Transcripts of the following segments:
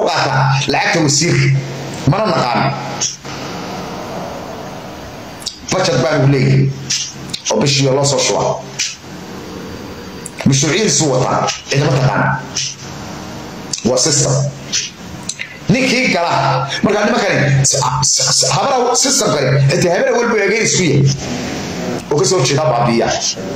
qaataa lacagta wasiirka mana naqaano bajad baanu leeyahay oo bishii loo soo shubaa mashruuciyadiisu wataa cidama taqaana waa system ninkii gala markaa nimankani habara systemkani inta habara walba eegeen isku yahay oo kasoo jeeda baabiya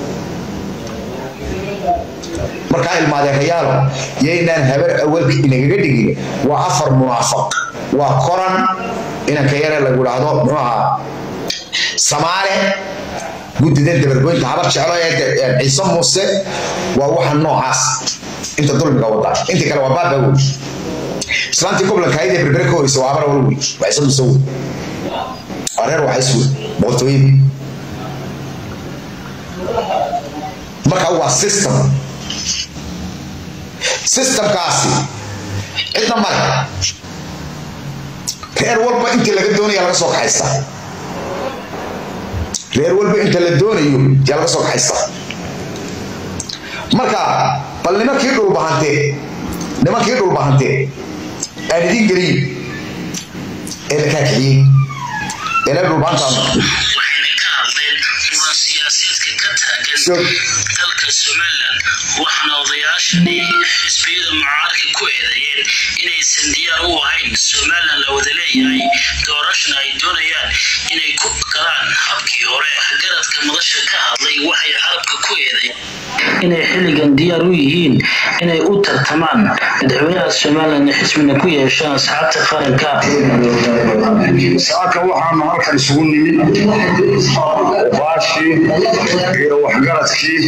markaa ilmaadeerayaalo yaynaan habar awalka inagaga dhigin waa afar munaafaq waa koran inanka yare lagu dhahdo muxuu ahaa samaale guddida dabargoynta habar jeclo ee ciise muuse waa waxa noocaas inta dulmiga wada intii kale waa baaba wey islaantii goblankaayada berbere ka horeysa waa habar wal wey waa ciise muuse wey waa reer waxays wey boqortooyadii marka waa system systemkaasi cidna male reer walba intii laga doonaya laga soo kaxaysta reer walba inta la doonayo yaa laga soo kaxaysta marka bal nimankii dhulbahantee nimankii dhulbahantee aan idin geliyin ee la kaakixiyey ee la dhulbahantaan waxayna ka hadleen muran siyaasadeedka ka taagan dalka somalilan waxaana odayaashani xisbiyada mucaaradka ku eedeeyeen inaysan diyaar u ahayn somalilan la wada leeyahay doorashana ay doonayaan inay ku galaan habkii hore garadka madasha ka hadlay waxay carabka ku eedeeyeen inay xilligan diyaar u yihiin inay u tartamaan madaxweynaha somalilan xisbina ku yeeshaan asxaabta qaranka saaka waxaanu halkan isugu nimid baashii iyo waxgaradkii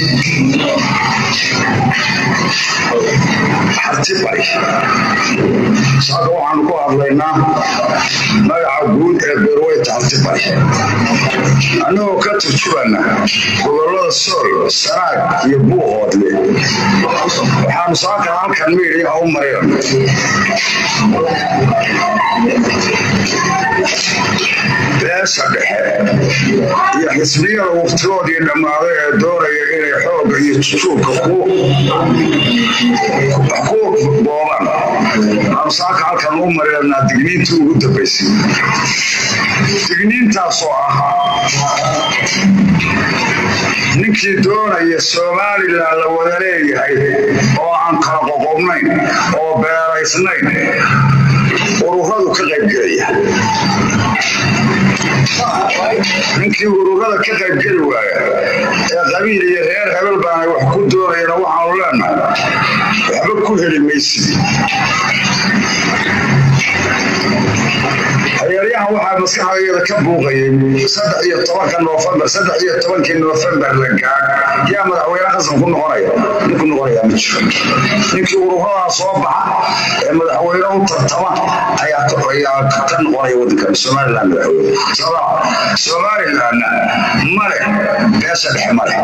harti bari saaka waxaanu ku hadlaynaa magaca guud ee beerweyta harti bari annagoo ka turjubana gobolada sool sanaag iyo buuhoodle waxaanu saaka halkan miidhiga u mariran beesha dhexe iyo xisbiyada waqtigoodii dhammaaday ee doonaya inay xoogga iyo jujuubka ku boobaan aanu saaka halkan u marinanaa digniintii ugu dambaysay digniintaasoo ah ninkii doonaya somalilan la wada leeyahay oo aan kala qoqobnayn oo beeraysnayn ururadu ka qaybgelaya ninkii ururada ka qaybgeli waaya ee qabiil iyo reer hebel baana wax ku doonayana waxaanu leenahay waxba ku heli maysid hayaaryahan waxaa maskaxdayada ka buuqayay saddex iyo tobanka noofembar saddex iyo tobankii noofembar la gaadh yaa madaxweyne xasan ku noqonaya ninku noqonayaa ma jiro ninkii ururadaa soo baxa ee madaxweyne u tartama ayaa ka noqonaya wadankan somalilan madaxweyne somalilanna male beesha dhexe male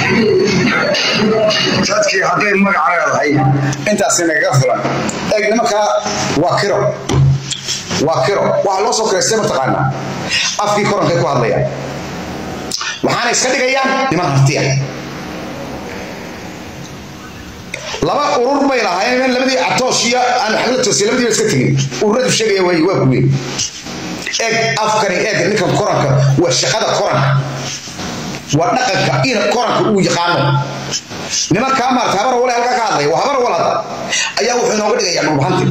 dadkii hadday magac leedahay intaasi nagaga filan eeg nimankaa waa kiro waa kiro waxaa loo soo kireystay mataqaanaa afkii korankay ku hadlayaan waxaana iska dhigayaan niman hartiya laba urur bay lahaayeen labadii catoosh iyo aan xagla toosiy labadiiba iska tegin ururadu sheegaya waay waa kuwe eeg afkani eeg ninkan koranka waa shaqada koranka waa dhaqanka in koranka uu yaqaano nimankaa maarta habar wale halkaa ka hadlaya waa habar walad ayaa wuxuu inooga dhigayaa dhulbahanti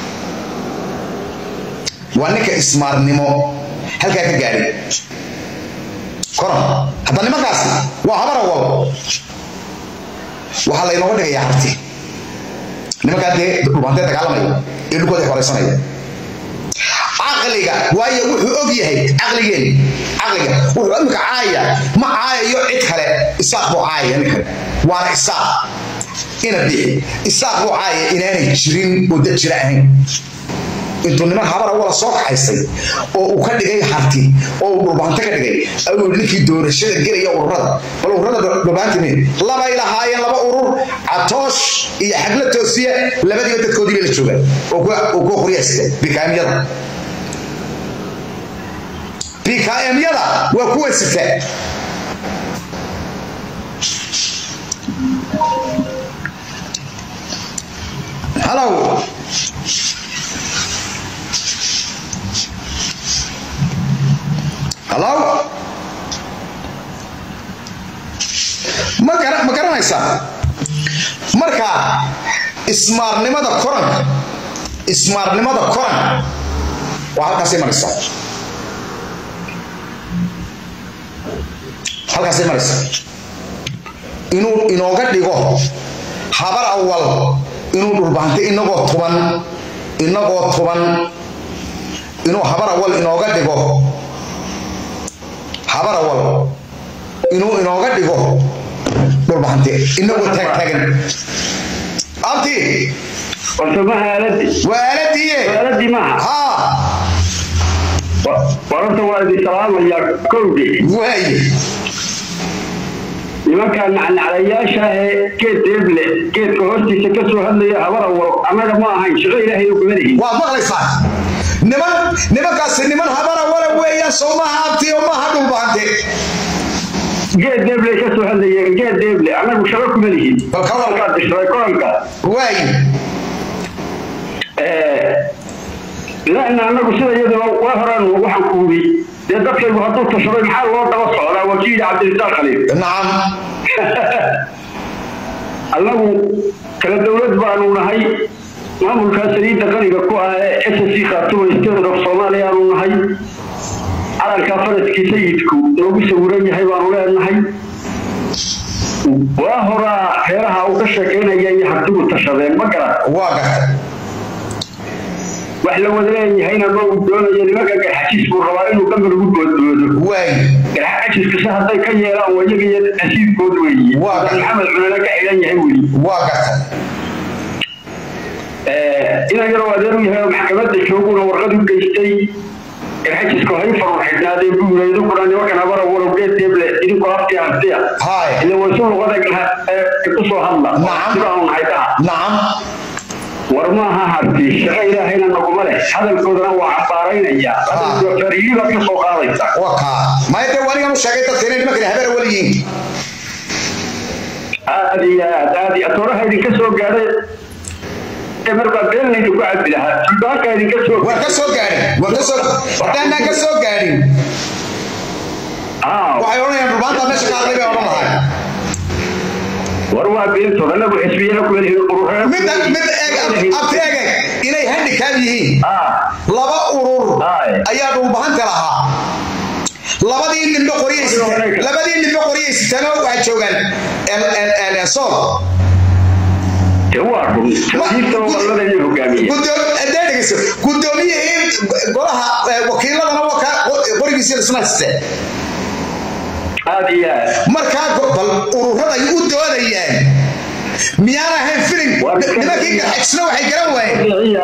waa ninka ismaarnimo halkaa ka gaadhay koran hadda nimankaasi waa habara wal waxaa laynooga dhigayaa harti nimankaa dee dhulbantee dagaalamaya ee dhulkooda horeysanaya caqliga waayo wuxuu og yahay caqligeen caqliga wuxuu imika caaya ma caayayo cid kale isaaq buu caayaya nin kale waana isaaq ina bixi isaaq buu caayaya inaanay jirin oo dad jira ahayn intuu niman habara wala soo kaxaystay oo uu ka dhigay harti oo uu dhulbaanto ka dhigay ayuu ninkii doorashada gelaya ururada bal ururada dhulbaanti labay lahaayeen laba urur catoosh iyo xagla toosiye labadiiba dadkoodii bay la joogaan oo kuwa qoryayste bikaamyada bikaamyada waa kuwa sita halow hallow ma gara- ma garanaysaa marka ismaarnimada koranka ismaarnimada koranka waa halkaasay maraysaa halkaasay maraysaa inuu inooga dhigo habar awal inuu dhulbaantay inagoo tuban inagoo tuban inuu habar awal inooga dhigo habar awal inuu inooga dhigo dhulbahante inagoo taagtaagan abti horta maha aaladii waa aaladiiye aaladii maaha haa wararta waa idin salaamayaa kowdii waaye nimankaa nacnaclayaasha ee geed deeble geedka hoostiisa ka soo hadlaya habar awal annaga ma ahayn shaqo ilaahay oo gabadhihi waad maqlaysaa niman nimankaasi niman habar awala weeyaan soo maaha abti oo maaha dhulbahante geed deeble ka soo hadlaya geed deeble annagu shaqo kuma lihin Bal ka waran. Kolkaad dhishray koranka waaye laana annagu sida iyadaba waa horaan waxaan kuubi dee dadkaygu hadduu tashaday maxaa loo daba socdaa wakiili cabdirisaaq khaliif nacam annagu kala dowlad baanu nahay maamulkaa saliidda qaniga ku ah ee s c khaatuma state of soomaaliya aanu nahay calankaa faraskii sayidku noogu sawiran yahay baanu leenahay waa horaa reeraha uu ka sheekaynaya iyo hartigu tashadeen ma garan waa garta wax la wada leeyahayna ma uu doonayo nimanka garxajiis buu rabaa inuu gambar ugu boodboodo waaye garxajiskase hadday ka yeelaan wayaga iyo nasiibkood weeye Waa gartay. maxamed cunana ka xidhan yahay weli waa garta inan yaroo adeer u yahay oo maxkamadda jooguna warqad u geystay garxajisku hay farur xidhnaadeen buu yiri idinkuna nimankan habara walow geed deeble idinkoo aftii hartiya Haye. ile waysu luqada ku soo hadla Nacam. sibaanu nahay dhaha nacam war maaha harti shaqo ilaahayna naguma leh hadalkoodana waa cabaaraynaya fariyibaad ka soo qaadaysa waa kaa maya dee wanigan u sheegay dadka inay nimankani habar awal yihiin aad iyo aad aad iyo atooraha idinka soo gaadhay ee markaa been laydinku cabi lahaa suldaanka idinka soo waan ka soo gaadhin waan ka soo haddaanaan ka soo gaadhin Ah, waxay odhanayaan dhulbaanta meesha ka hadlay bay odhan lahay war waa beentood anagu xisbiyana ku leeyihiin ururada mid mid eeg abti eeg eeg inay handicap yihiin ah laba urur Haye. ayaa dhulbahanta lahaa labadii nimbe qoryaysita labadii nimbe qoryaysitana waxay joogaan el- el- el- sool de waa run tawjiirta gobolada iyo hogaamiye Guddoom- haddee dhegeyso guddoomiyihii golaha eh, wakiiladana waa ka qorigiisa isna haysteen aad iyo aad markaa go- bal ururada ay u doodayaan miyaan ahayn filim Waa iska- nimankii garxajisna waxay garan waayeen Iya,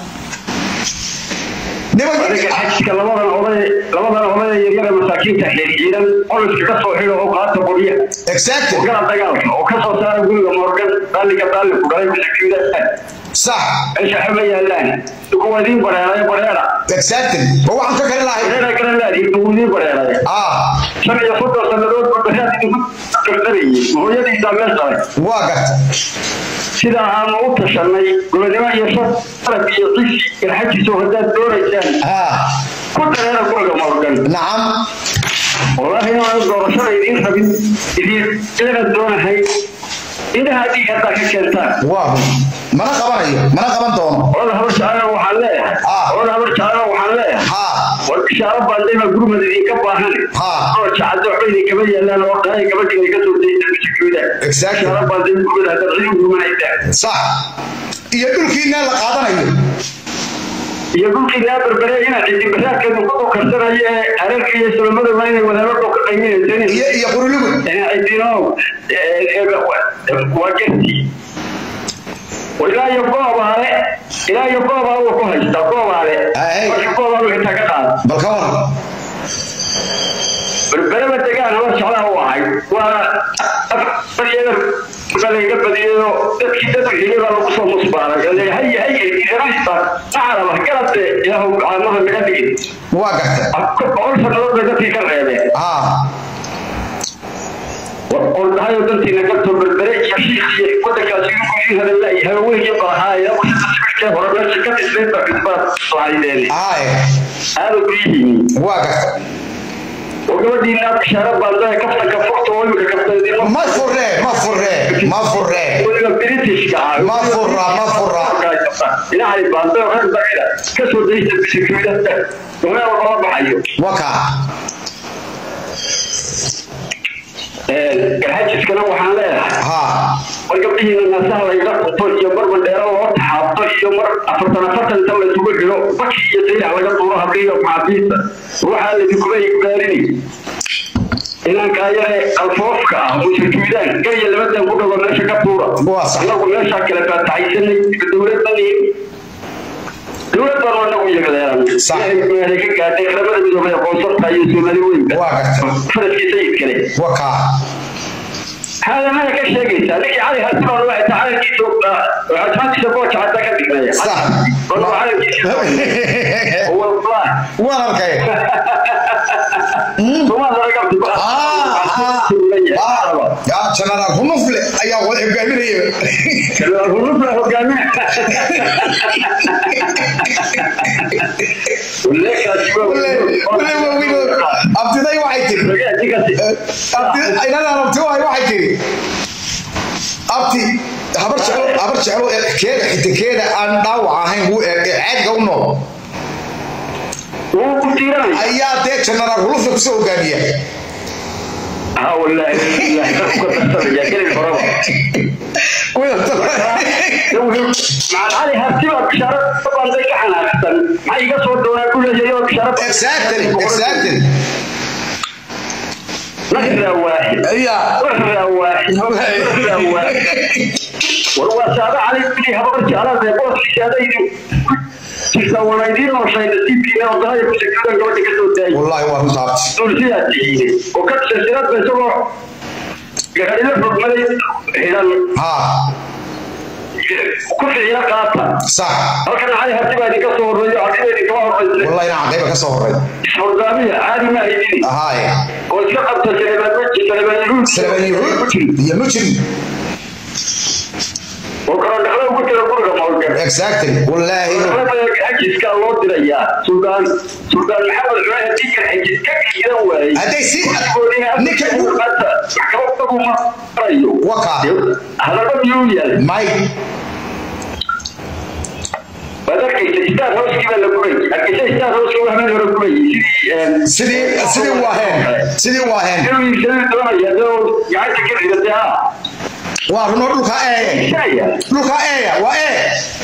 nimankii aniga xajka labadan oday labadan oday ee yaryar ee masaakiinta xiriiran qoliska ka soo xidho oo qaata qoryaha exactly gala dagaalka oo ka soo saara guriga morgan daaliga daaliku dhalay masaakiinda sax meesha xuma yaalaan kuwa idiin bareeray bareera exactly ma waxaan ka kari lahay bareera kala laadiin kuwa idiin bareeray ah shan iyo soddon sannadood ba bareer idinku dardarayay hooyadiisaa meel daray waa garta sidaa aanu u tashanay gobonimo iyo sharaf iyo cisi garxajiso haddaad doonaysaan ah ku dareera guriga morgan nacam wallaahi inaan doorashada idiin rabin idiin eena doonahay indhaha dhiig haddaa ka keentaan waa run mana qabanayo mana qaban doono olada habar jacayna waxaan leeyahay Ah. olada habar jacayna waxaan leeyahay ha war bishaaro baandayba gurmad idinka baahan Ah. oo jacado waxba idinkama yaalaan oo dhahay gabadhi idinka soo dayda masakooda Exactly. bishaaro baanday gurmad haddaad cid u gurmanaysaan sax iyo dhulkiina la qaadanayo iyo dhulkii laa berbere inaad cidibaraadkeedu ku dhukarsanayo ee areerka iyo sulamadaba inay wadaabadu ka qayminaysan iyo iyo qurulugu cidinow waa gerti ilaa iyo goobaale ilaa iyo goobaale uu ku haystaa goobaale Ay. marka goobaale xitaa ka qaada bal ka waran berbereba degaan haba jeclaa u ahay waa afar lagaga badiyayoo dadkii dadka xigay baa lagu soo musbaaray oo leeyahay hay hay idanaysta macalaba galabte ilaahu caamaha naga dhigin waa garta boqol sannadood bay dadkii ka reebeen ah ordhayo dantiina garto berbere iyo shiikh iyo wadankaasi ugu ii hadalay haweenkii balahaaya wixii hore meesha ka dhisnay ba xisbaad lahaydeen ah aada guryihiin waa garta oo gabadhiina bishaaro baanda kaftanka fogta oo imika kaftanidin ma furre ma furre ma furre weliba britishka ah ma furra ma furra inahay baanda oo reer bacida kasoo daysta bisikimida dowlada lala baxayo waka garxajiskana waxaan leedahay ha war gabdhihiina naasaha layga qunto iyo mar bandheero loo taxaabto iyo mar afartan afartan inta laysugu xidho baki iyo saylax laga duuro habdhihiyo maxaabiista waxaa laydinkuba igaarini inankaa yare alfoofka ah musajuudaan gariya labadan ku dhago meesha ka tuura Waa sax. anagu meeshaa kale faataxaysanay dowladdan iyo dowlad baan anagu yagaleeran Sax. ilaahay ka gaadhay qaramada midoobay aqoonsarta iyo soomaali weynba Waa gartay. faradkii sayidkale waka هذا ما لك شيء لك عليها تمر واحد تعال كيس وعثمان تسبوت حتى كذب صح. والله على كيس هو والله waan arkay وما ضربت ya generaal humufle ayaa wada hogaaminaya abdiday waxay tiri inadaan abti wahay waxay tiri abti habar jeclo habar jeclo ee keeda xitakeeda aan dhaawac ahayn wuu ee caadka u nool ayaa dee generaal hulufle kusoo hogaamiya ها والله يا كلمة فرابة مع العالي هرتبها بشارة طبعا زي كحنا أحسن ما يقصوا دونا كل شيء بشارة exactly exactly مرة واحد iya مرة واحد مرة واحد والله سابع علي بني هبرت على ذي بوس شادي تسوون يدين وشيء تيجي وضعي بشكل قوي كده داي wallahi waa runta abti دولسيا تيجي وكانت سلسلات بسوا قاعد يلفظ ملي هنا ha كل شيء قاطع sax halkan cali harti baa idinka soo horreeyo ardayda idinka horreysay wallahi inaan caqayba ka soo horay isxordaamiya caadi ma haydini ahaaye oo iska qabta saleebaan meji saleebaan yahuud salaman yahuud iyo mujrim oo kala dhaqla ugu jira guriga mawlgan exactly wallahi xajiska loo dirayaa suldaan suldaan maxamed cumar haddii kan xajis ka giidan waayey hadday si ninka maxkamadagu marayo waka hadaba miyuu yahay may waad arkaysa star houskii baa la gubay arkaysa star houskii waa habeen hore gubayay sidii sidii sidii waaheen sidii waaheen inuu iibsaduu doonaya adoo gacanta ka ridatay ha waa runo dhulka eeye iibsanaya dhulka eeya waa ee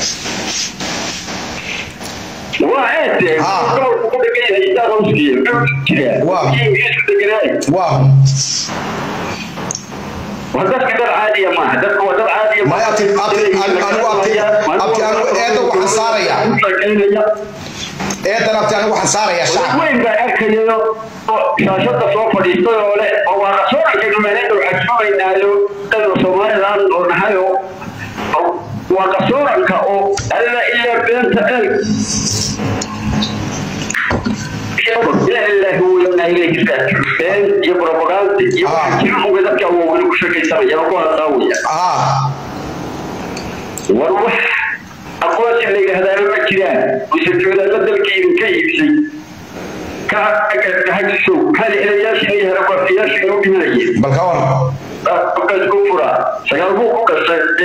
waa eete Ah. ku dhagan yahay star houskii muxuu jiraa Waa. kii ingiriisku deganaaye waa waa dadka dad caadiya maaha dadka waa dad caadiya Maya, abti- abti- anigu abti- abti- anigu eedda waxaan saarayaa. eedan abti anigu waxaan saarayaa shacab weyn baa arkayayo oo shaashada soo fadhiistay oo le oo waa qasooranka meelada waxaa sugaynaayo dada somalilan oo nahayo waa qasooranka oo alla iyo beenta eeg ilaahi weynaa ilayhi been iyo propaganda iyo Ah. jiruga dadka waa weli ku sheekaysanaya oo ku hadlaawaya ah war wax aqoonsi la yidhaahdaaba ma jiraan musajoodaalla dalkaydu ka iibsay ka hajisow kali helayaashii iyo herabafiyaashii noo dhimanayeen bal ka waran markaas ku furaa sagaal buu ku gashay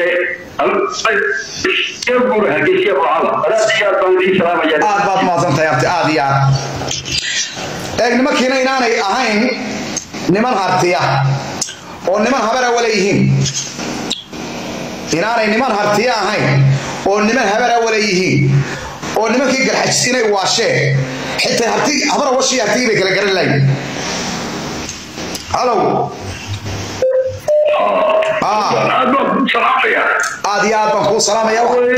ee guur hargeysiya bocada walaasiyaad baan idin salaamaya aad baad mahadsantahay abti aad iyo aad eeg nimankiina inaanay ahayn niman hartiya oo niman habara wala yihiin inaanay niman hartiya ahayn oo niman habara wala yihiin oo nimankii garxajis inay waasheen xitaa harti habara washii hartigii bay kala garan lahayn halow ah aad baan salaamaya aad iyo aad baan kuu salaamaya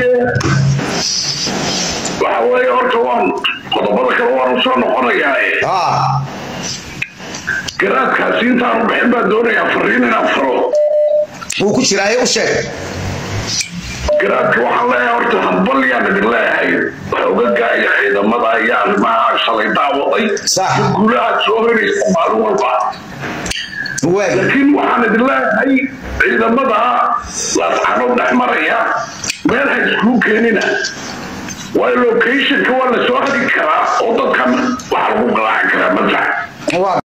waxa weeye horta waan qodobada kale waan usoo noqonayaa ah garaadkaasi intaan u bixin baan doonayaa fariin inaan faro wuu ku jiraaye u sheeg garaadka waxaan leeyahay horta hadbal yaan idin leeyahay xoogaga iyo ciidamada iyo arrimaha shalay daawaday Sax. iyo guulaha soo horeysa maalin walba waag laakiin waxaan idin leeyahay ciidamada laasxano dhex maraya meel ha iskuu keenina waayo locationka waa la soo hagi karaa oo dadkan waxaa lagu galaaci karaa masax waa